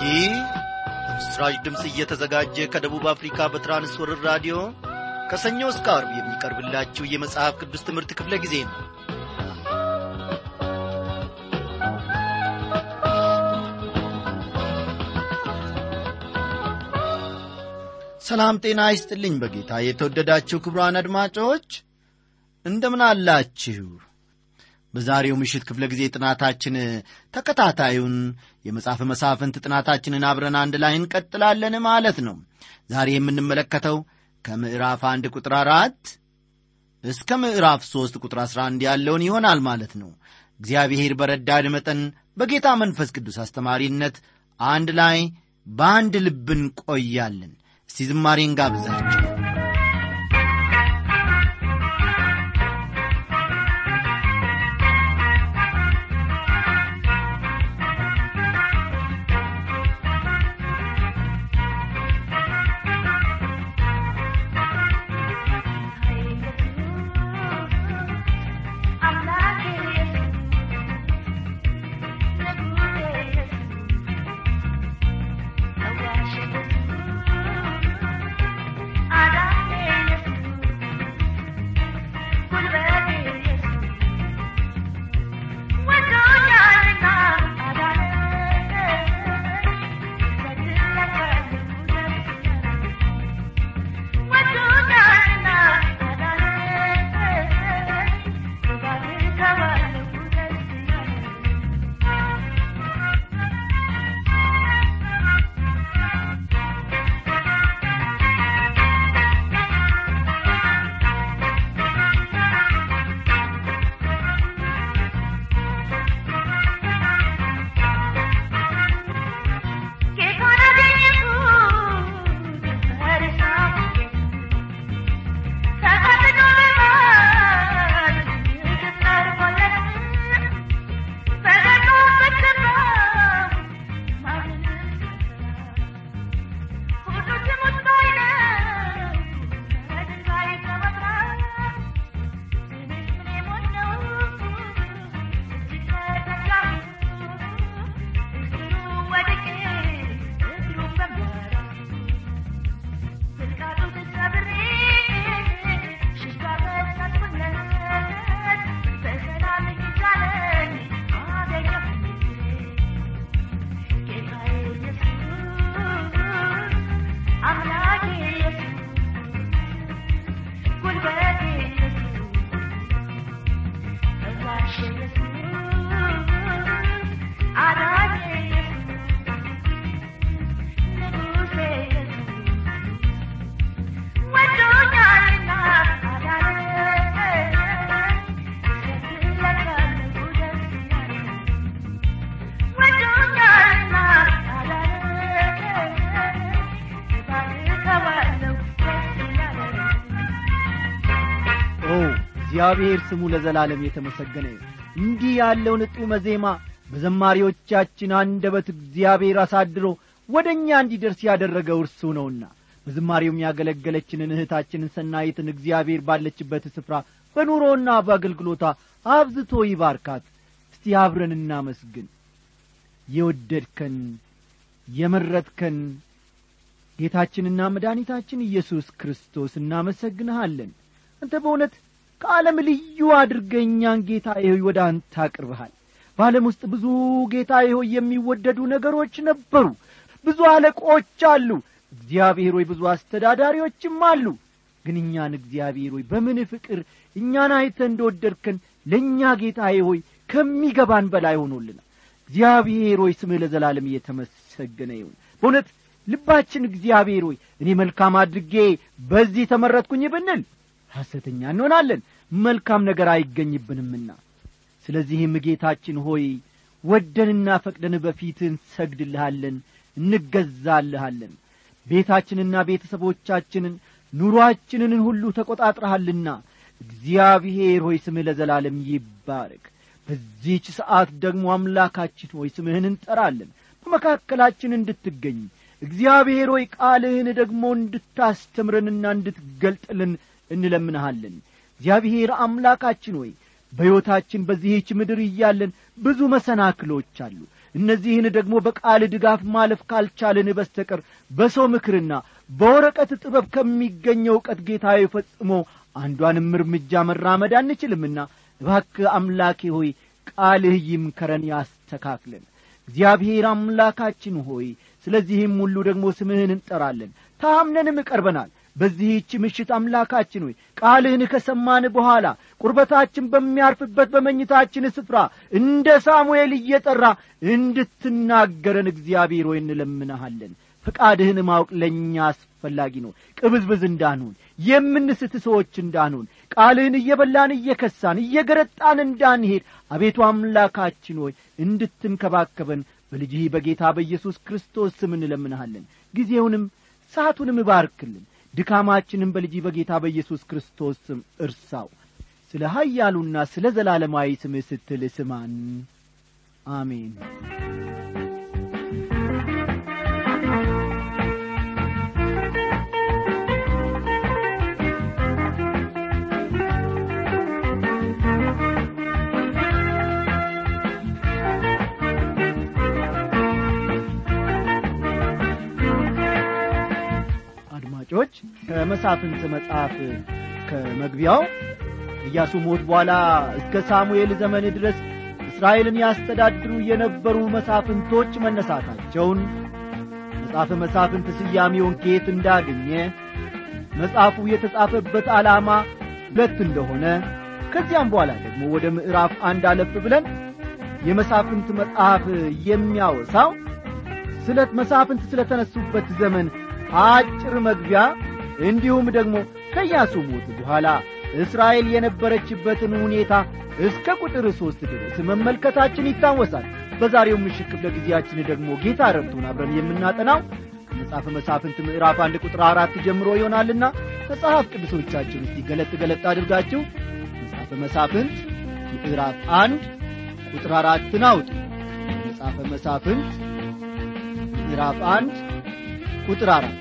ይህ በምስራች ድምፅ እየተዘጋጀ ከደቡብ አፍሪካ በትራንስወርር ራዲዮ ከሰኞ እስከ አርብ የሚቀርብላችሁ የመጽሐፍ ቅዱስ ትምህርት ክፍለ ጊዜ ነው ሰላም ጤና ይስጥልኝ በጌታ የተወደዳችሁ ክቡራን አድማጮች እንደምን አላችሁ በዛሬው ምሽት ክፍለ ጊዜ ጥናታችን ተከታታዩን የመጽሐፍ መሳፍንት ጥናታችንን አብረን አንድ ላይ እንቀጥላለን ማለት ነው ዛሬ የምንመለከተው ከምዕራፍ አንድ ቁጥር አራት እስከ ምዕራፍ ሦስት ቁጥር አሥራ አንድ ያለውን ይሆናል ማለት ነው እግዚአብሔር በረዳድ መጠን በጌታ መንፈስ ቅዱስ አስተማሪነት አንድ ላይ በአንድ ልብ እንቆያለን እስቲ ዝማሬን ጋብዛቸው እግዚአብሔር ስሙ ለዘላለም የተመሰገነ እንዲህ ያለውን ጡመ ዜማ በዘማሪዎቻችን አንደበት እግዚአብሔር አሳድሮ ወደ እኛ እንዲደርስ ያደረገው እርሱ ነውና በዝማሬውም ያገለገለችንን እህታችንን ሰናይትን እግዚአብሔር ባለችበት ስፍራ በኑሮና በአገልግሎቷ አብዝቶ ይባርካት እስቲ አብረን እናመስግን የወደድከን የመረጥከን ጌታችንና መድኃኒታችን ኢየሱስ ክርስቶስ እናመሰግንሃለን አንተ በእውነት ከዓለም ልዩ አድርገኛን ጌታ ሆይ ወደ አንተ አቅርበሃል በዓለም ውስጥ ብዙ ጌታ ሆይ የሚወደዱ ነገሮች ነበሩ ብዙ አለቆች አሉ እግዚአብሔር ሆይ ብዙ አስተዳዳሪዎችም አሉ ግን እኛን እግዚአብሔር ሆይ በምን ፍቅር እኛን አይተ እንደወደድከን ለእኛ ጌታ ሆይ ከሚገባን በላይ ሆኖልናል እግዚአብሔር ሆይ ስምህ ለዘላለም እየተመሰገነ ይሁን በእውነት ልባችን እግዚአብሔር ሆይ እኔ መልካም አድርጌ በዚህ ተመረጥኩኝ ብንል ሐሰተኛ እንሆናለን መልካም ነገር አይገኝብንምና ስለዚህም ጌታችን ሆይ ወደንና ፈቅደን በፊት እንሰግድልሃለን እንገዛልሃለን ቤታችንና ቤተሰቦቻችንን ኑሮአችንን ሁሉ ተቈጣጥረሃልና እግዚአብሔር ሆይ ስምህ ለዘላለም ይባረክ በዚህች ሰዓት ደግሞ አምላካችን ሆይ ስምህን እንጠራለን በመካከላችን እንድትገኝ እግዚአብሔር ሆይ ቃልህን ደግሞ እንድታስተምረንና እንድትገልጥልን እንለምንሃለን እግዚአብሔር አምላካችን ሆይ በሕይወታችን በዚህች ምድር እያለን ብዙ መሰናክሎች አሉ እነዚህን ደግሞ በቃል ድጋፍ ማለፍ ካልቻልን በስተቀር በሰው ምክርና በወረቀት ጥበብ ከሚገኘው ዕውቀት ጌታዬ ፈጽሞ አንዷንም እርምጃ መራመድ አንችልምና እባክህ አምላኬ ሆይ ቃልህ ይምከረን ያስተካክለን እግዚአብሔር አምላካችን ሆይ ስለዚህም ሁሉ ደግሞ ስምህን እንጠራለን ታምነንም ቀርበናል በዚህች ምሽት አምላካችን ሆይ ቃልህን ከሰማን በኋላ ቁርበታችን በሚያርፍበት በመኝታችን ስፍራ እንደ ሳሙኤል እየጠራ እንድትናገረን እግዚአብሔር ሆይ እንለምንሃለን ፈቃድህን ማወቅ ለእኛ አስፈላጊ ነው ቅብዝብዝ እንዳንሆን የምንስት ሰዎች እንዳንሆን ቃልህን እየበላን እየከሳን እየገረጣን እንዳንሄድ አቤቱ አምላካችን ሆይ እንድትንከባከበን በልጅህ በጌታ በኢየሱስ ክርስቶስ ስም እንለምንሃለን ጊዜውንም ሰዓቱንም እባርክልን ድካማችንም በልጅ በጌታ በኢየሱስ ክርስቶስ ስም እርሳው ስለ ኀያሉና ስለ ዘላለማዊ ስምህ ስትል ስማን አሜን አድማጮች ከመሳፍንት መጽሐፍ ከመግቢያው ኢያሱ ሞት በኋላ እስከ ሳሙኤል ዘመን ድረስ እስራኤልን ያስተዳድሩ የነበሩ መሳፍንቶች መነሳታቸውን መጽሐፈ መሳፍንት ስያሜውን ከየት እንዳገኘ መጽሐፉ የተጻፈበት ዓላማ ሁለት እንደሆነ ከዚያም በኋላ ደግሞ ወደ ምዕራፍ አንድ አለፍ ብለን የመሳፍንት መጽሐፍ የሚያወሳው ስለ መሳፍንት ስለ ተነሱበት ዘመን አጭር መግቢያ እንዲሁም ደግሞ ከኢያሱ ሞት በኋላ እስራኤል የነበረችበትን ሁኔታ እስከ ቁጥር ሦስት ድረስ መመልከታችን ይታወሳል በዛሬው ምሽት ክፍለ ጊዜያችን ደግሞ ጌታ ረድቶን አብረን የምናጠናው ከመጽሐፈ መሳፍንት ምዕራፍ አንድ ቁጥር አራት ጀምሮ ይሆናልና መጽሐፍ ቅዱሶቻችን ውስጥ ገለጥ ገለጥ አድርጋችሁ መጽሐፈ መሳፍንት ምዕራፍ አንድ ቁጥር አራትን አውጡ መጽሐፈ መሳፍንት ምዕራፍ አንድ ቁጥር አራት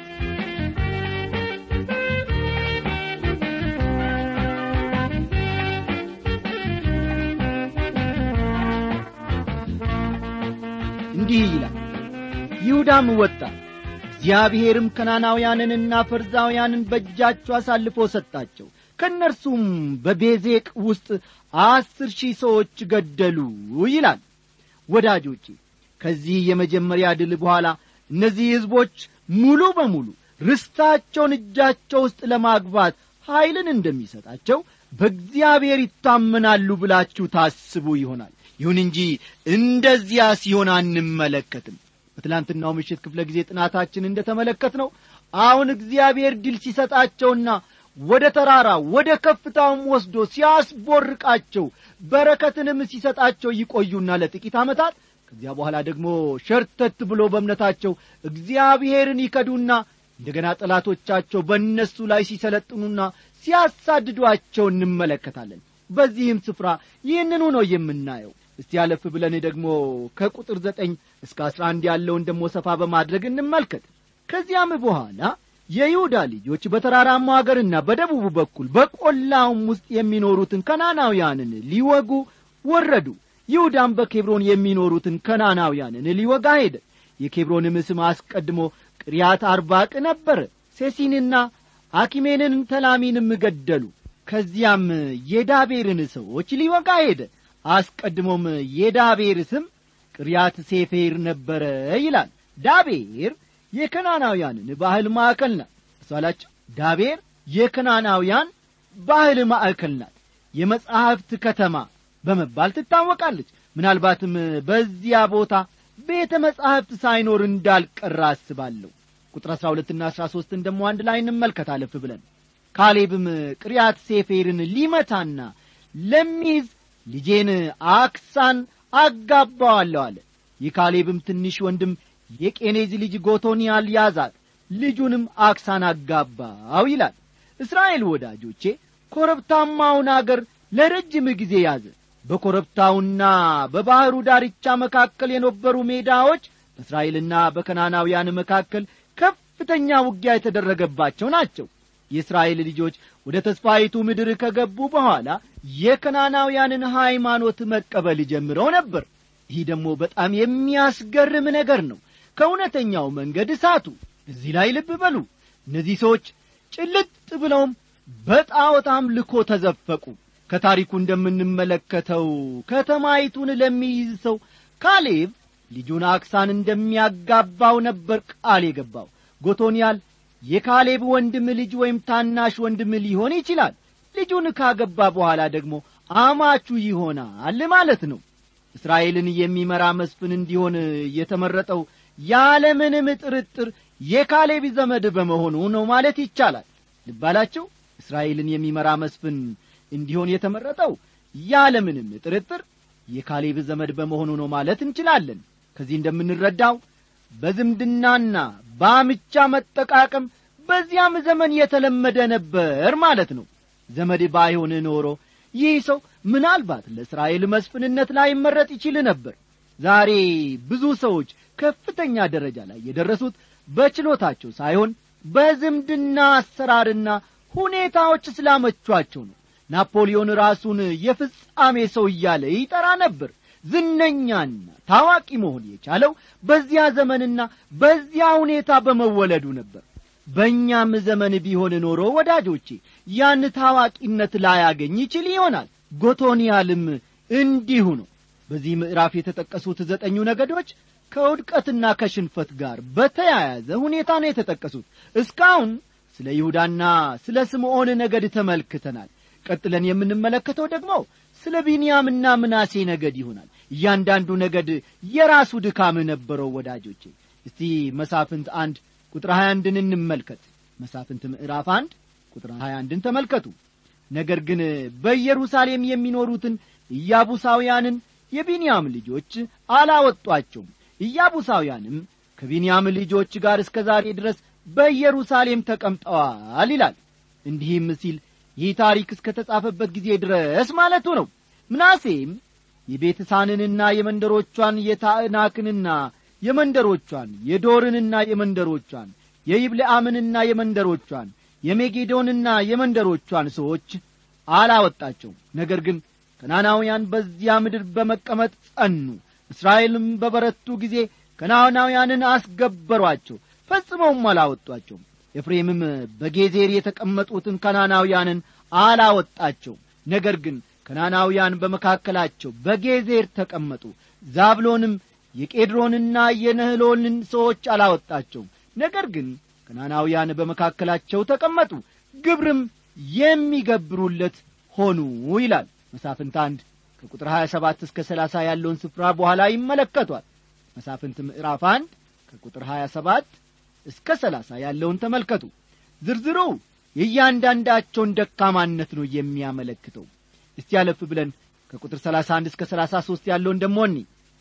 እንዲህ ይላል ይሁዳም ወጣ እግዚአብሔርም ከናናውያንንና ፈርዛውያንን በእጃቸው አሳልፎ ሰጣቸው ከእነርሱም በቤዜቅ ውስጥ አስር ሺህ ሰዎች ገደሉ ይላል ወዳጆቼ ከዚህ የመጀመሪያ ድል በኋላ እነዚህ ሕዝቦች ሙሉ በሙሉ ርስታቸውን እጃቸው ውስጥ ለማግባት ኀይልን እንደሚሰጣቸው በእግዚአብሔር ይታመናሉ ብላችሁ ታስቡ ይሆናል ይሁን እንጂ እንደዚያ ሲሆን አንመለከትም በትላንትናው ምሽት ክፍለ ጊዜ ጥናታችን እንደ ተመለከት ነው አሁን እግዚአብሔር ድል ሲሰጣቸውና ወደ ተራራ ወደ ከፍታውም ወስዶ ሲያስቦርቃቸው በረከትንም ሲሰጣቸው ይቆዩና ለጥቂት ዓመታት ከዚያ በኋላ ደግሞ ሸርተት ብሎ በእምነታቸው እግዚአብሔርን ይከዱና እንደገና ጠላቶቻቸው በእነሱ ላይ ሲሰለጥኑና ሲያሳድዷቸው እንመለከታለን በዚህም ስፍራ ይህንኑ ነው የምናየው እስቲ ያለፍ ብለን ደግሞ ከቁጥር ዘጠኝ እስከ አስራ አንድ ያለውን ደሞ ሰፋ በማድረግ እንመልከት ከዚያም በኋላ የይሁዳ ልጆች በተራራማው አገርና በደቡቡ በኩል በቈላውም ውስጥ የሚኖሩትን ከናናውያንን ሊወጉ ወረዱ ይሁዳም በኬብሮን የሚኖሩትን ከናናውያንን ሊወጋ ሄደ የኬብሮንም ስም አስቀድሞ ቅሪያት አርባቅ ነበረ ሴሲንና አኪሜንን ተላሚንም ገደሉ ከዚያም የዳቤርን ሰዎች ሊወጋ ሄደ አስቀድሞም የዳቤር ስም ቅሪያት ሴፌር ነበረ ይላል ዳቤር የከናናውያንን ባህል ማዕከል ናት እሷላቸው ዳቤር የከናናውያን ባህል ማዕከል ናት የመጻሕፍት ከተማ በመባል ትታወቃለች ምናልባትም በዚያ ቦታ ቤተ መጻሕፍት ሳይኖር እንዳልቀራ አስባለሁ ቁጥር አሥራ ሁለትና አሥራ ሦስትን ደሞ አንድ ላይ እንመልከት አለፍ ብለን ካሌብም ቅሪያት ሴፌርን ሊመታና ለሚይዝ ልጄን አክሳን አጋባዋለሁ አለ የካሌብም ትንሽ ወንድም የቄኔዝ ልጅ ጎቶንያል ያዛት ልጁንም አክሳን አጋባው ይላል እስራኤል ወዳጆቼ ኮረብታማውን አገር ለረጅም ጊዜ ያዘ በኮረብታውና በባሕሩ ዳርቻ መካከል የነበሩ ሜዳዎች በእስራኤልና በከናናውያን መካከል ከፍተኛ ውጊያ የተደረገባቸው ናቸው የእስራኤል ልጆች ወደ ተስፋይቱ ምድር ከገቡ በኋላ የከናናውያንን ሃይማኖት መቀበል ጀምረው ነበር ይህ ደግሞ በጣም የሚያስገርም ነገር ነው ከእውነተኛው መንገድ እሳቱ እዚህ ላይ ልብ በሉ እነዚህ ሰዎች ጭልጥ ብለውም በጣዖት አምልኮ ተዘፈቁ ከታሪኩ እንደምንመለከተው ከተማይቱን ለሚይዝ ሰው ካሌብ ልጁን አክሳን እንደሚያጋባው ነበር ቃል የገባው ጎቶንያል የካሌብ ወንድም ልጅ ወይም ታናሽ ወንድም ሊሆን ይችላል ልጁን ካገባ በኋላ ደግሞ አማቹ ይሆናል ማለት ነው እስራኤልን የሚመራ መስፍን እንዲሆን የተመረጠው ያለምንም ጥርጥር የካሌብ ዘመድ በመሆኑ ነው ማለት ይቻላል ልባላቸው እስራኤልን የሚመራ መስፍን እንዲሆን የተመረጠው ያለምንም ጥርጥር የካሌብ ዘመድ በመሆኑ ነው ማለት እንችላለን ከዚህ እንደምንረዳው በዝምድናና በአምቻ መጠቃቀም በዚያም ዘመን የተለመደ ነበር ማለት ነው ዘመድ ባይሆን ኖሮ ይህ ሰው ምናልባት ለእስራኤል መስፍንነት ላይ መረጥ ይችል ነበር ዛሬ ብዙ ሰዎች ከፍተኛ ደረጃ ላይ የደረሱት በችሎታቸው ሳይሆን በዝምድና አሰራርና ሁኔታዎች ስላመቿቸው ነው ናፖሊዮን ራሱን የፍጻሜ ሰው እያለ ይጠራ ነበር ዝነኛና ታዋቂ መሆን የቻለው በዚያ ዘመንና በዚያ ሁኔታ በመወለዱ ነበር በእኛም ዘመን ቢሆን ኖሮ ወዳጆቼ ያን ታዋቂነት ላያገኝ ይችል ይሆናል ጎቶንያልም እንዲሁ ነው በዚህ ምዕራፍ የተጠቀሱት ዘጠኙ ነገዶች ከውድቀትና ከሽንፈት ጋር በተያያዘ ሁኔታ ነው የተጠቀሱት እስካሁን ስለ ይሁዳና ስለ ስምዖን ነገድ ተመልክተናል ቀጥለን የምንመለከተው ደግሞ ስለ ቢንያምና ምናሴ ነገድ ይሆናል እያንዳንዱ ነገድ የራሱ ድካም ነበረው ወዳጆቼ እስቲ መሳፍንት አንድ ቁጥር 21ን እንመልከት መሳፍንት ምዕራፍ አንድ ቁጥር 21ን ተመልከቱ ነገር ግን በኢየሩሳሌም የሚኖሩትን ኢያቡሳውያንን የቢንያም ልጆች አላወጧቸውም ኢያቡሳውያንም ከቢንያም ልጆች ጋር እስከ ዛሬ ድረስ በኢየሩሳሌም ተቀምጠዋል ይላል እንዲህም ሲል ይህ ታሪክ እስከ ተጻፈበት ጊዜ ድረስ ማለቱ ነው ምናሴም የቤትሳንንና የመንደሮቿን የታዕናክንና የመንደሮቿን የዶርንና የመንደሮቿን የይብልአምንና የመንደሮቿን የሜጌዶንና የመንደሮቿን ሰዎች አላወጣቸውም ነገር ግን ከናናውያን በዚያ ምድር በመቀመጥ ጸኑ እስራኤልም በበረቱ ጊዜ ከናናውያንን አስገበሯቸው ፈጽመውም አላወጧቸውም ኤፍሬምም በጌዜር የተቀመጡትን ከናናውያንን አላወጣቸውም ነገር ግን ከናናውያን በመካከላቸው በጌዜር ተቀመጡ ዛብሎንም የቄድሮንና የነህሎልን ሰዎች አላወጣቸውም ነገር ግን ከናናውያን በመካከላቸው ተቀመጡ ግብርም የሚገብሩለት ሆኑ ይላል መሳፍንት አንድ ከቁጥር 27 እስከ 30 ያለውን ስፍራ በኋላ ይመለከቷል መሳፍንት ምዕራፍ አንድ ከቁጥር 27 እስከ 30 ያለውን ተመልከቱ ዝርዝሩ የእያንዳንዳቸውን ደካማነት ነው የሚያመለክተው እስቲ ያለፍ ብለን ከቁጥር 31 እስከ 33 ያለውን ደሞኒ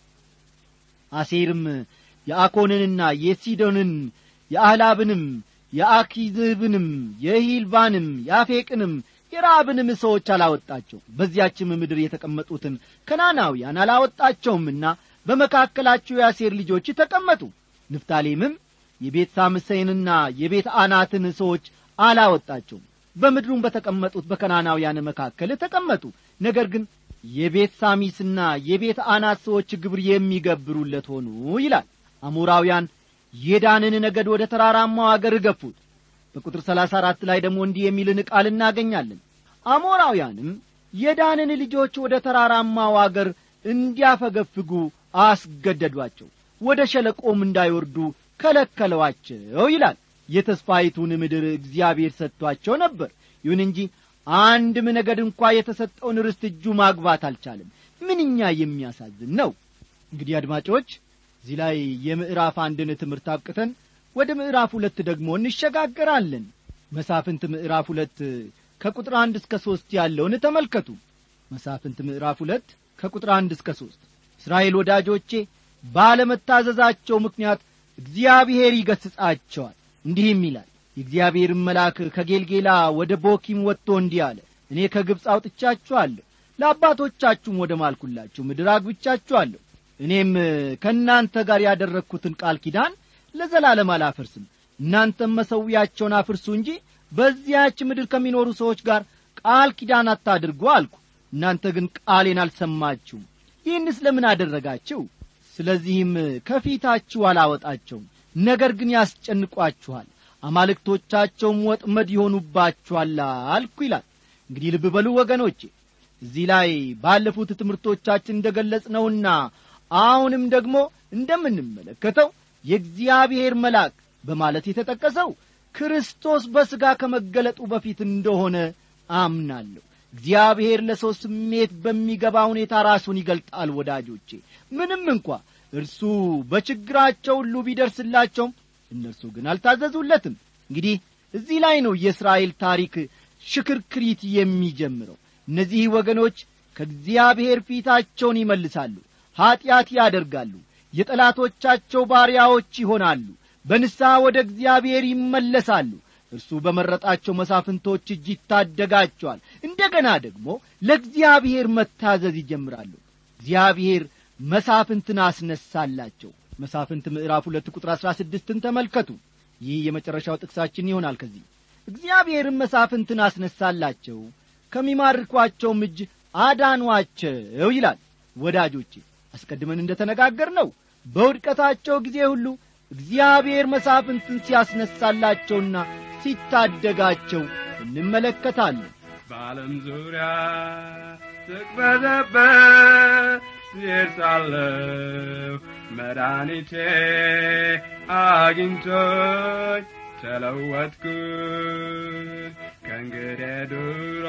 አሴርም የአኮንንና የሲዶንን የአህላብንም የአኪዝብንም የሂልባንም የአፌቅንም የራብንም ሰዎች አላወጣቸው በዚያችም ምድር የተቀመጡትን ከናናውያን አላወጣቸውምና በመካከላቸው የአሴር ልጆች ተቀመጡ ንፍታሌምም የቤት ሳምሰይንና የቤት አናትን ሰዎች አላወጣቸውም በምድሩም በተቀመጡት በከናናውያን መካከል ተቀመጡ ነገር ግን የቤት ሳሚስና የቤት አናት ሰዎች ግብር የሚገብሩለት ሆኑ ይላል አሞራውያን የዳንን ነገድ ወደ ተራራማው አገር ገፉት በቁጥር ሰላሳ አራት ላይ ደግሞ እንዲህ የሚልን ቃል እናገኛለን አሞራውያንም የዳንን ልጆች ወደ ተራራማው አገር እንዲያፈገፍጉ አስገደዷቸው ወደ ሸለቆም እንዳይወርዱ ከለከለዋቸው ይላል የተስፋይቱን ምድር እግዚአብሔር ሰጥቷቸው ነበር ይሁን እንጂ አንድም ነገድ እንኳ የተሰጠውን ርስት እጁ ማግባት አልቻለም ምንኛ የሚያሳዝን ነው እንግዲህ አድማጮች እዚህ ላይ የምዕራፍ አንድን ትምህርት አብቅተን ወደ ምዕራፍ ሁለት ደግሞ እንሸጋገራለን መሳፍንት ምዕራፍ ሁለት ከቁጥር አንድ እስከ ሦስት ያለውን ተመልከቱ መሳፍንት ምዕራፍ ሁለት ከቁጥር አንድ እስከ ሦስት እስራኤል ወዳጆቼ ባለመታዘዛቸው ምክንያት እግዚአብሔር ይገሥጻቸዋል እንዲህም ይላል የእግዚአብሔርን መልአክ ከጌልጌላ ወደ ቦኪም ወጥቶ እንዲህ አለ እኔ ከግብፅ አውጥቻችኋለሁ ለአባቶቻችሁም ወደ ማልኩላችሁ ምድር አግብቻችኋለሁ እኔም ከእናንተ ጋር ያደረግሁትን ቃል ኪዳን ለዘላለም አላፈርስም እናንተም መሰዊያቸውን አፍርሱ እንጂ በዚያች ምድር ከሚኖሩ ሰዎች ጋር ቃል ኪዳን አታድርጉ አልኩ እናንተ ግን ቃሌን አልሰማችሁም ይህንስ ለምን አደረጋችሁ ስለዚህም ከፊታችሁ አላወጣቸውም ነገር ግን ያስጨንቋችኋል አማልክቶቻቸውም ወጥመድ ይሆኑባችኋል አልኩ ይላል እንግዲህ ልብ በሉ ወገኖቼ እዚህ ላይ ባለፉት ትምህርቶቻችን እንደ ገለጽነውና አሁንም ደግሞ እንደምንመለከተው የእግዚአብሔር መልአክ በማለት የተጠቀሰው ክርስቶስ በሥጋ ከመገለጡ በፊት እንደሆነ አምናለሁ እግዚአብሔር ለሰው ስሜት በሚገባ ሁኔታ ራሱን ይገልጣል ወዳጆቼ ምንም እንኳ እርሱ በችግራቸው ሁሉ ቢደርስላቸውም እነርሱ ግን አልታዘዙለትም እንግዲህ እዚህ ላይ ነው የእስራኤል ታሪክ ሽክርክሪት የሚጀምረው እነዚህ ወገኖች ከእግዚአብሔር ፊታቸውን ይመልሳሉ ኀጢአት ያደርጋሉ የጠላቶቻቸው ባሪያዎች ይሆናሉ በንስሐ ወደ እግዚአብሔር ይመለሳሉ እርሱ በመረጣቸው መሳፍንቶች እጅ ይታደጋቸዋል እንደገና ደግሞ ለእግዚአብሔር መታዘዝ ይጀምራሉ እግዚአብሔር መሳፍንትን አስነሳላቸው መሳፍንት ምዕራፍ ሁለት ቁጥር አሥራ ስድስትን ተመልከቱ ይህ የመጨረሻው ጥቅሳችን ይሆናል ከዚህ እግዚአብሔርም መሳፍንትን አስነሳላቸው ከሚማርኳቸውም እጅ አዳኗቸው ይላል ወዳጆቼ አስቀድመን እንደ ተነጋገር ነው በውድቀታቸው ጊዜ ሁሉ እግዚአብሔር መሳፍንትን ሲያስነሳላቸውና ሲታደጋቸው እንመለከታለን በዓለም ዙሪያ ስቅበዘበት ስሄድ ሳለሁ መድኃኒቴ አግኝቶኝ ተለወጥኩኝ ከእንግዲህ ድሮ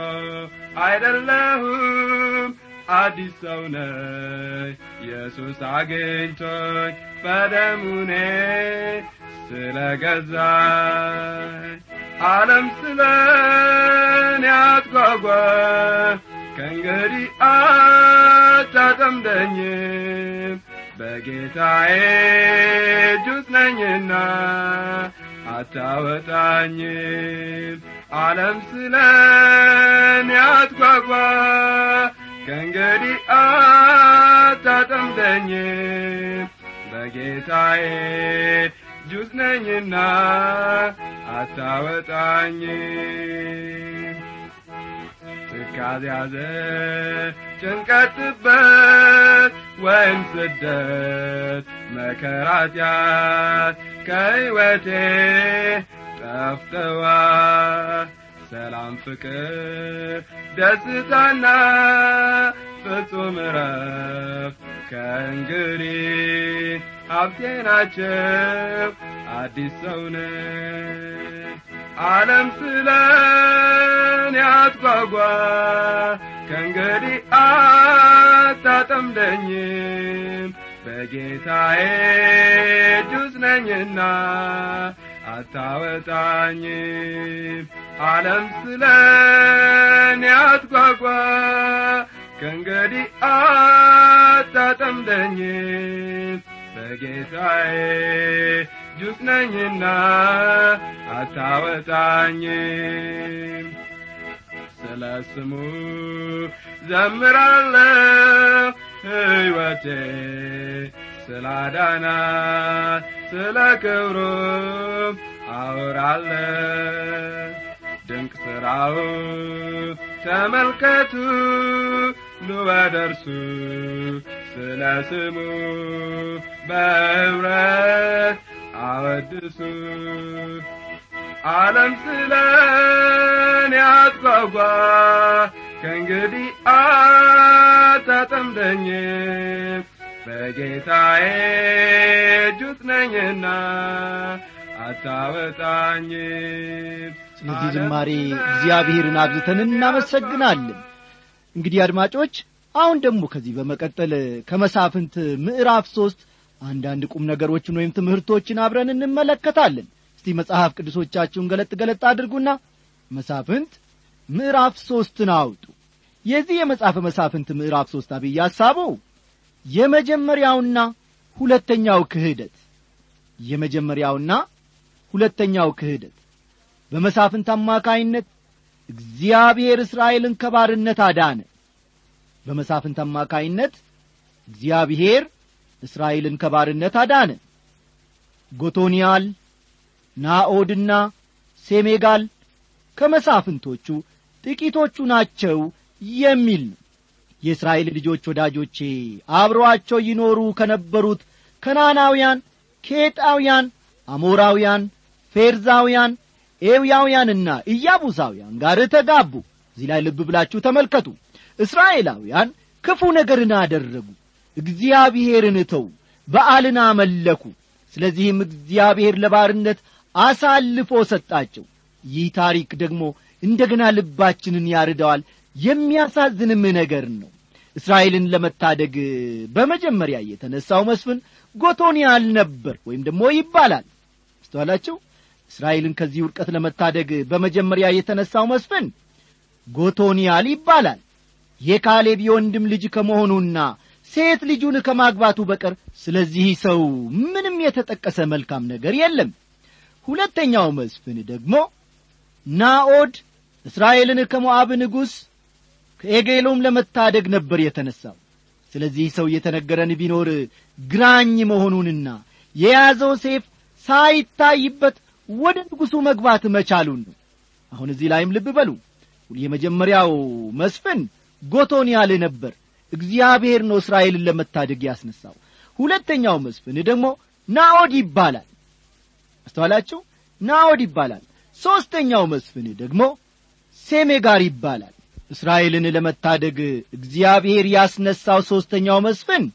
አይደለሁም አዲስ ሰው ነኝ ኢየሱስ አግኝቶኝ በደሙኔ ስለ ገዛኝ ዓለም ስለ እኔ አትጓጓ ከእንግዲህ አታጠምደኝም በጌታዬ እጅ ውስጥ ነኝና አታወጣኝም ዓለም ስለ እኔ አትጓጓ ከእንግዲህ አታጠምደኝም በጌታዬ እጅ ውስጥ ነኝና አታወጣኝም ትካዝ ያዘ ጭንቀት ጥበት ወይም ስደት መከራትያት ከሕይወቴ ጠፍተዋል ሰላም ፍቅር ደስታና ፍጹም ረፍ ከእንግዲህ ሀብቴ ናቸው አዲስ ሰው ነኝ ዓለም ስለ እኔ አትጓጓ ከእንግዲህ አታጠምደኝም በጌታዬ እጅ ውስጥ ነኝና አታወጣኝም ዓለም ስለ እኔ አትጓጓ ከእንግዲህ አታጠምደኝም በጌታዬ እጅ ውስጥ ነኝና አታወጣኝም ስለ ስሙ ዘምራለሁ ሕይወቴ ስላዳናት ስለ ክብሩም አወራለሁ ድንቅ ሥራው ተመልከቱ ኑ ወደ እርሱ ስለ ስሙ በኅብረት አወድሱ ዓለም ስለ እኔ አትጓጓ ከእንግዲህ አታጠምደኝም በጌታዬ እጅ ውስጥ ነኝና አታወጣኝም ስለዚህ ዝማሬ እግዚአብሔርን አብዝተን እናመሰግናለን እንግዲህ አድማጮች አሁን ደግሞ ከዚህ በመቀጠል ከመሳፍንት ምዕራፍ ሦስት አንዳንድ ቁም ነገሮችን ወይም ትምህርቶችን አብረን እንመለከታለን እስቲ መጽሐፍ ቅዱሶቻችሁን ገለጥ ገለጥ አድርጉና መሳፍንት ምዕራፍ ሦስትን አውጡ የዚህ የመጽሐፈ መሳፍንት ምዕራፍ ሦስት አብይ ሐሳቡ የመጀመሪያውና ሁለተኛው ክህደት የመጀመሪያውና ሁለተኛው ክህደት በመሳፍንት አማካይነት እግዚአብሔር እስራኤልን ከባርነት አዳነ በመሳፍንት አማካይነት እግዚአብሔር እስራኤልን ከባርነት አዳነ ጎቶንያል ናኦድና ሴሜጋል ከመሳፍንቶቹ ጥቂቶቹ ናቸው የሚል ነው የእስራኤል ልጆች ወዳጆቼ አብረዋቸው ይኖሩ ከነበሩት ከናናውያን ኬጣውያን አሞራውያን ፌርዛውያን ኤውያውያንና ኢያቡሳውያን ጋር ተጋቡ እዚህ ላይ ልብ ብላችሁ ተመልከቱ እስራኤላውያን ክፉ ነገርን አደረጉ እግዚአብሔርን ተዉ በዓልን አመለኩ ስለዚህም እግዚአብሔር ለባርነት አሳልፎ ሰጣቸው ይህ ታሪክ ደግሞ እንደገና ልባችንን ያርደዋል የሚያሳዝንም ነገር ነው እስራኤልን ለመታደግ በመጀመሪያ የተነሳው መስፍን ጎቶንያል ነበር ወይም ደግሞ ይባላል አስተዋላችሁ እስራኤልን ከዚህ ውድቀት ለመታደግ በመጀመሪያ የተነሳው መስፍን ጎቶንያል ይባላል የካሌብ የወንድም ልጅ ከመሆኑና ሴት ልጁን ከማግባቱ በቀር ስለዚህ ሰው ምንም የተጠቀሰ መልካም ነገር የለም ሁለተኛው መስፍን ደግሞ ናኦድ እስራኤልን ከሞዓብ ንጉሥ ከኤጌሎም ለመታደግ ነበር የተነሳው ስለዚህ ሰው የተነገረን ቢኖር ግራኝ መሆኑንና የያዘው ሴፍ ሳይታይበት ወደ ንጉሡ መግባት መቻሉን ነው አሁን እዚህ ላይም ልብ በሉ የመጀመሪያው መስፍን ጎቶንያል ነበር እግዚአብሔር ነው እስራኤልን ለመታደግ ያስነሳው ሁለተኛው መስፍን ደግሞ ናኦድ ይባላል አስተዋላችሁ ናኦድ ይባላል ሦስተኛው መስፍን ደግሞ ሴሜጋር ይባላል እስራኤልን ለመታደግ እግዚአብሔር ያስነሳው ሦስተኛው መስፍን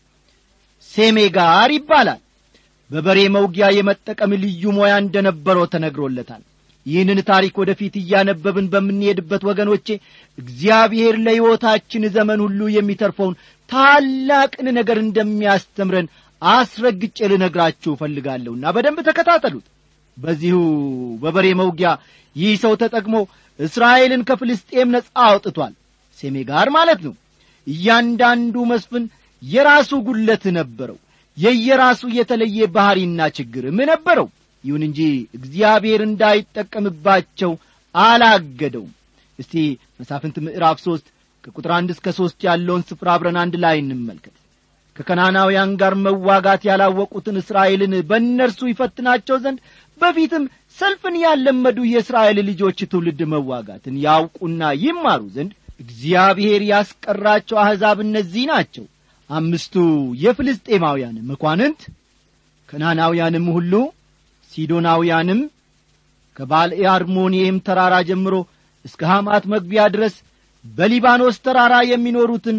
ሴሜጋር ይባላል በበሬ መውጊያ የመጠቀም ልዩ ሞያ እንደነበረው ተነግሮለታል ይህንን ታሪክ ወደፊት እያነበብን በምንሄድበት ወገኖቼ እግዚአብሔር ለሕይወታችን ዘመን ሁሉ የሚተርፈውን ታላቅን ነገር እንደሚያስተምረን አስረግጬ ልነግራችሁ እፈልጋለሁና በደንብ ተከታተሉት በዚሁ በበሬ መውጊያ ይህ ሰው ተጠቅሞ እስራኤልን ከፍልስጤም ነጻ አውጥቷል ሴሜ ጋር ማለት ነው እያንዳንዱ መስፍን የራሱ ጉለት ነበረው የየራሱ የተለየ ባሕሪና ችግርም ነበረው ይሁን እንጂ እግዚአብሔር እንዳይጠቀምባቸው አላገደውም እስቲ መሳፍንት ምዕራፍ ሦስት ከቁጥር አንድ እስከ ሦስት ያለውን ስፍራ አብረን አንድ ላይ እንመልከት ከከናናውያን ጋር መዋጋት ያላወቁትን እስራኤልን በእነርሱ ይፈትናቸው ዘንድ በፊትም ሰልፍን ያለመዱ የእስራኤል ልጆች ትውልድ መዋጋትን ያውቁና ይማሩ ዘንድ እግዚአብሔር ያስቀራቸው አሕዛብ እነዚህ ናቸው አምስቱ የፍልስጤማውያን መኳንንት ከናናውያንም ሁሉ ሲዶናውያንም ከባልኤ አርሞንኤም ተራራ ጀምሮ እስከ ሐማት መግቢያ ድረስ በሊባኖስ ተራራ የሚኖሩትን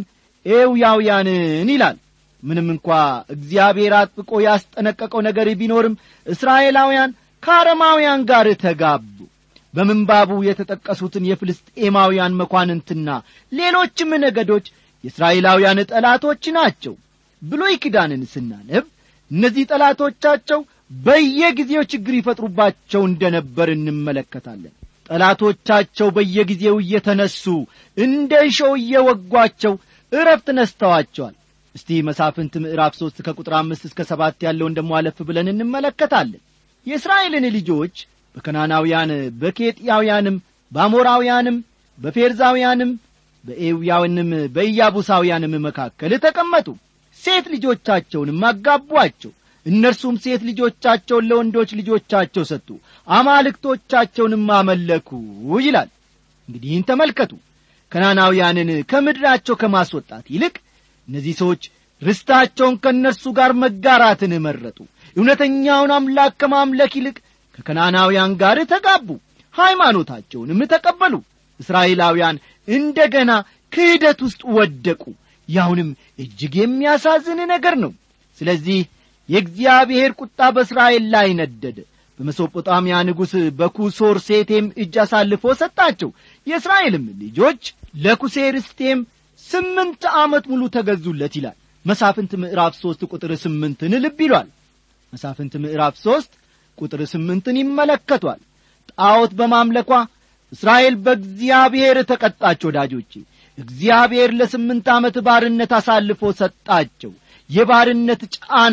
ኤውያውያንን ይላል ምንም እንኳ እግዚአብሔር አጥብቆ ያስጠነቀቀው ነገር ቢኖርም እስራኤላውያን ከአረማውያን ጋር ተጋቡ በምንባቡ የተጠቀሱትን የፍልስጤማውያን መኳንንትና ሌሎችም ነገዶች የእስራኤላውያን ጠላቶች ናቸው ብሎይ ኪዳንን ስናነብ እነዚህ ጠላቶቻቸው በየጊዜው ችግር ይፈጥሩባቸው እንደ ነበር እንመለከታለን ጠላቶቻቸው በየጊዜው እየተነሱ እንደ እሾው እየወጓቸው እረፍት ነስተዋቸዋል እስቲ መሳፍንት ምዕራፍ ሦስት ከቁጥር አምስት እስከ ሰባት ያለውን ደሞ አለፍ ብለን እንመለከታለን የእስራኤልን ልጆች በከናናውያን በኬጥያውያንም በአሞራውያንም በፌርዛውያንም በኤውያውንም በኢያቡሳውያንም መካከል ተቀመጡ ሴት ልጆቻቸውንም አጋቧቸው እነርሱም ሴት ልጆቻቸውን ለወንዶች ልጆቻቸው ሰጡ አማልክቶቻቸውንም አመለኩ ይላል እንግዲህ ይህን ተመልከቱ ከናናውያንን ከምድራቸው ከማስወጣት ይልቅ እነዚህ ሰዎች ርስታቸውን ከእነርሱ ጋር መጋራትን መረጡ እውነተኛውን አምላክ ከማምለክ ይልቅ ከከናናውያን ጋር ተጋቡ ሃይማኖታቸውንም ተቀበሉ እስራኤላውያን እንደ ገና ክህደት ውስጥ ወደቁ ያሁንም እጅግ የሚያሳዝን ነገር ነው ስለዚህ የእግዚአብሔር ቁጣ በእስራኤል ላይ ነደደ በመሶጶጣሚያ ንጉሥ በኩሶር ሴቴም እጅ አሳልፎ ሰጣቸው የእስራኤልም ልጆች ለኩሴርስቴም ስምንት ዓመት ሙሉ ተገዙለት ይላል መሳፍንት ምዕራፍ ሦስት ቁጥር ስምንትን ልብ ይሏል መሳፍንት ምዕራፍ ሦስት ቁጥር ስምንትን ይመለከቷል ጣዖት በማምለኳ እስራኤል በእግዚአብሔር ተቀጣች ወዳጆቼ እግዚአብሔር ለስምንት ዓመት ባርነት አሳልፎ ሰጣቸው የባርነት ጫና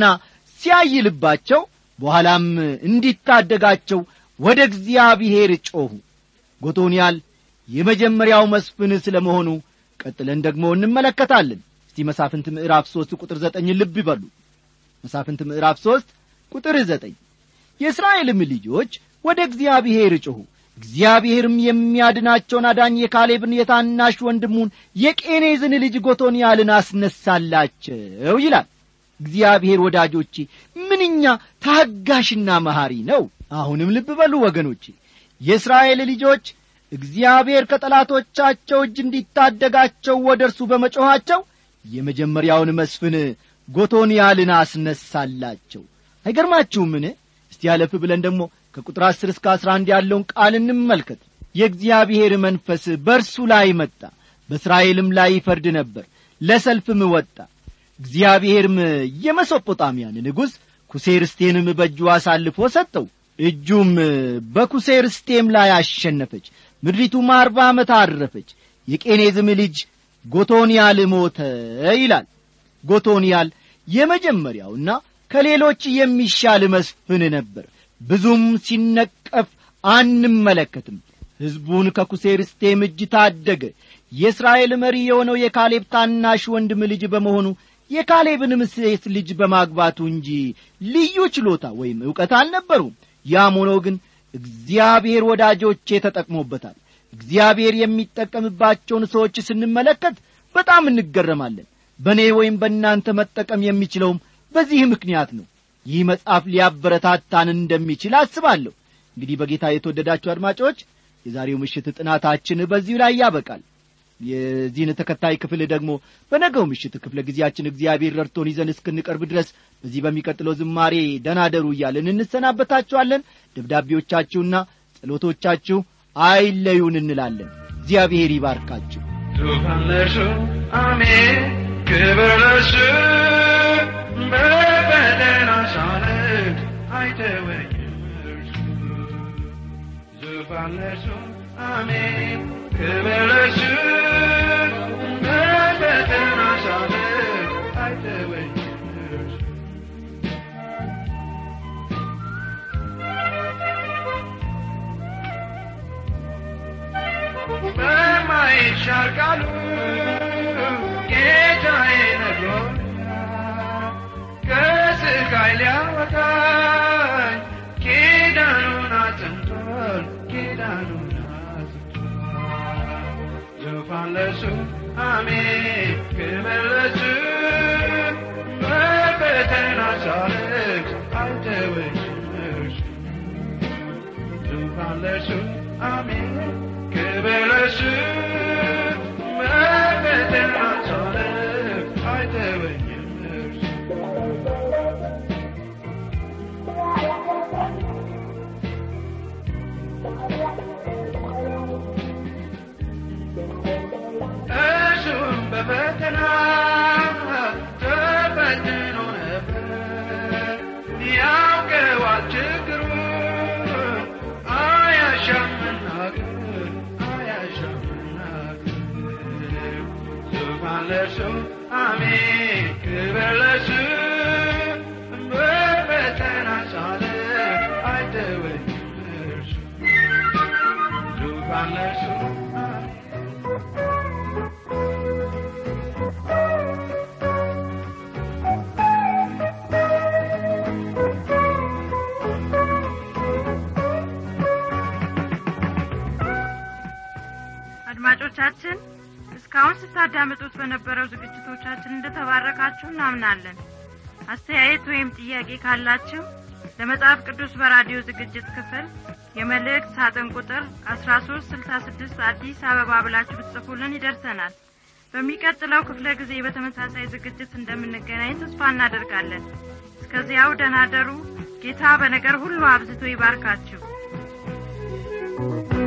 ሲያይልባቸው በኋላም እንዲታደጋቸው ወደ እግዚአብሔር ጮኹ ጎቶንያል የመጀመሪያው መስፍን ስለ መሆኑ ቀጥለን ደግሞ እንመለከታለን እስቲ መሳፍንት ምዕራፍ ሦስት ቁጥር ዘጠኝ ልብ ይበሉ መሳፍንት ምዕራፍ ሦስት ቁጥር ዘጠኝ የእስራኤልም ልጆች ወደ እግዚአብሔር ጮኹ እግዚአብሔርም የሚያድናቸውን አዳኝ የካሌብን የታናሽ ወንድሙን የቄኔዝን ልጅ ጎቶንያልን አስነሳላቸው ይላል እግዚአብሔር ወዳጆቼ ምንኛ ታጋሽና መሐሪ ነው አሁንም ልብ በሉ ወገኖቼ የእስራኤል ልጆች እግዚአብሔር ከጠላቶቻቸው እጅ እንዲታደጋቸው ወደ እርሱ በመጮኻቸው የመጀመሪያውን መስፍን ጎቶንያልን አስነሳላቸው አይገርማችሁምን እስቲ ያለፍ ብለን ደግሞ ከቁጥር አስር እስከ አስራ አንድ ያለውን ቃል እንመልከት የእግዚአብሔር መንፈስ በእርሱ ላይ መጣ በእስራኤልም ላይ ይፈርድ ነበር ለሰልፍም ወጣ እግዚአብሔርም የመሶጶጣምያን ንጉሥ ኩሴርስቴንም በእጁ አሳልፎ ሰጠው እጁም በኩሴርስቴም ላይ አሸነፈች ምድሪቱም አርባ ዓመት አረፈች የቄኔዝም ልጅ ጎቶንያል ሞተ ይላል ጎቶንያል የመጀመሪያውና ከሌሎች የሚሻል መስፍን ነበር ብዙም ሲነቀፍ አንመለከትም ሕዝቡን ከኩሴርስቴም እጅ ታደገ የእስራኤል መሪ የሆነው የካሌብ ታናሽ ወንድም ልጅ በመሆኑ የካሌብንም ሴት ልጅ በማግባቱ እንጂ ልዩ ችሎታ ወይም ዕውቀት አልነበሩም ያም ሆኖ ግን እግዚአብሔር ወዳጆቼ ተጠቅሞበታል እግዚአብሔር የሚጠቀምባቸውን ሰዎች ስንመለከት በጣም እንገረማለን በእኔ ወይም በእናንተ መጠቀም የሚችለውም በዚህ ምክንያት ነው ይህ መጽሐፍ ሊያበረታታን እንደሚችል አስባለሁ እንግዲህ በጌታ የተወደዳችሁ አድማጮች የዛሬው ምሽት ጥናታችን በዚሁ ላይ ያበቃል የዚህን ተከታይ ክፍል ደግሞ በነገው ምሽት ክፍለ ጊዜያችን እግዚአብሔር ረድቶን ይዘን እስክንቀርብ ድረስ በዚህ በሚቀጥለው ዝማሬ ደናደሩ እያለን እንሰናበታችኋለን ደብዳቤዎቻችሁና ጸሎቶቻችሁ አይለዩን እንላለን እግዚአብሔር ይባርካችሁ ዙፋን ለእርሱ አሜን ክብር ለእርሱ በፈተና ሳልፍ አይተወኝም እርሱ ዙፋን ለእርሱ አሜን ክብር ለእርሱ በፈተና ሳልፍ አይተወኝም እርሱ በማይሻር ቃሉ ጌታዬ ነግሮኛል ከስቃይ ሊያወጣኝ ኪዳኑን አጽንቷል ኪዳኑን አጽንቷል ዙፋን ለእሱ አሜን ክብር ለእሱ በፈተና ሳልፍ አይተወኝም እርሱ ዙፋን ለእርሱ አሜን ክብር ለእርሱ በፈተና ሳልፍ አይተወኝም እርሱ እርሱም በፈተና ተፈትኖ ነበር ያውቀዋል ችግሩን አያሻም መናገር አያሻም መናገር ዙፋን ለእርሱ አሜን ክብር ለእርሱ በፈተና ሳልፍ አይተወኝም እርሱ ዙፋን ለእርሱ አሜን አድማጮቻችን እስካሁን ስታዳምጡት በነበረው ዝግጅቶቻችን እንደተባረካችሁ እናምናለን አስተያየት ወይም ጥያቄ ካላችሁ ለመጽሐፍ ቅዱስ በራዲዮ ዝግጅት ክፍል የመልእክት ሳጥን ቁጥር አስራ ሶስት ስልሳ ስድስት አዲስ አበባ ብላችሁ ብትጽፉልን ይደርሰናል በሚቀጥለው ክፍለ ጊዜ በተመሳሳይ ዝግጅት እንደምንገናኝ ተስፋ እናደርጋለን እስከዚያው ደናደሩ ጌታ በነገር ሁሉ አብዝቶ ይባርካችሁ